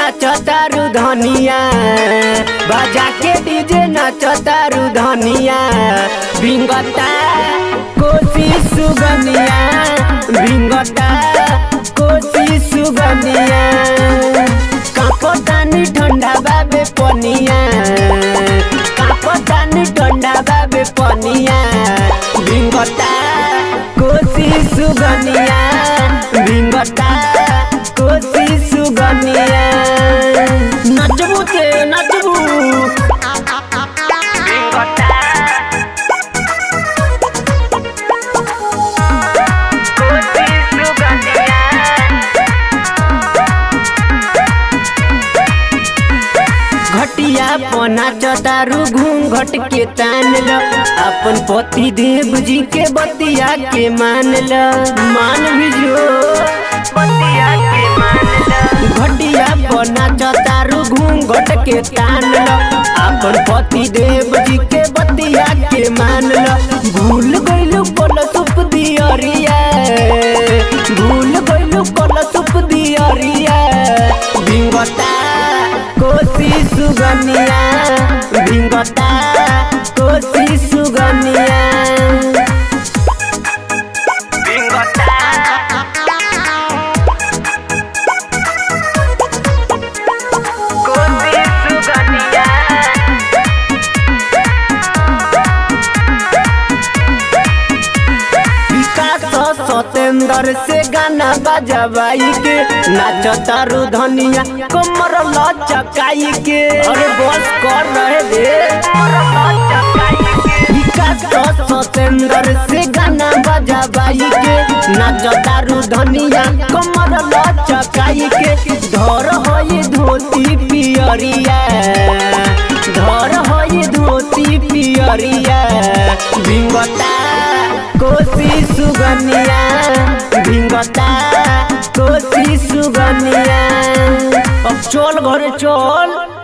नाचतारू धनिया बाजा के डीजे नाचतारू धनिया भिंगता कोसी सुगनिया भिंगता कोसी सुगनिया कापतानी ठंडा बाबे पनिया कापतानी ठंडा बाबे पनिया भिंगता कोसी सुगनिया भिंगता कोसी सुगनिया नचबू ते नचबू भिंगता कोसी सुगनिया घटिया पना चतारू घूंघट के तान ल अपन पति देव जी के बतिया के मान ल मान भी जो बतिया के मान ल घटिया पना चतारू घूंघट के तान ल अपन पति देव जी के बतिया के मान ल भूल गइलू पल सुप दियरिया भूल गइलू पल सुप दियरिया भिंगता कोसी सुगनिया भिंगता कोसी सुगनिया भिंगता कोसी सुगनिया विकास सतेंद्र से गाना बजवाई के नाचतारू धनिया कमर लचकाई के अरे बस कर रहे दे विकास सतेंद्र से गाना बजवाई के नाचतारू धनिया कमर लचकाई के धर होई धोती पियरिया धर होई धोती पियरिया भिंगता कोसी सुगनिया भिंगता कोसी सुगनिया अब चल घरे चल